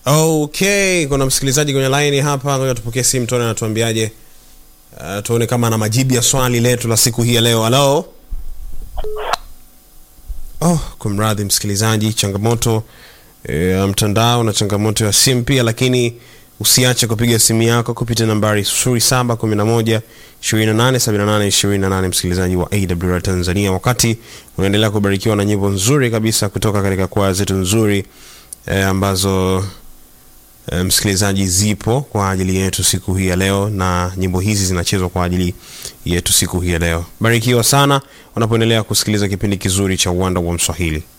Okay, kuna msikilizaji kwenye line hapa, ngoja tupokee simu tuone anatuambiaje. Uh, tuone kama ana majibu ya swali letu la siku hii ya leo. Halo. Oh, kumradhi msikilizaji, changamoto ya mtandao na changamoto ya simu pia, lakini usiache kupiga simu yako kupitia nambari 0711 2878 28, msikilizaji wa AWR Tanzania, wakati unaendelea kubarikiwa na nyimbo nzuri kabisa kutoka katika kwaya zetu nzuri eh, ambazo eh, msikilizaji zipo kwa ajili yetu siku hii ya leo, na nyimbo hizi zinachezwa kwa ajili yetu siku hii ya leo. Barikiwa sana unapoendelea kusikiliza kipindi kizuri cha uwanda wa Mswahili.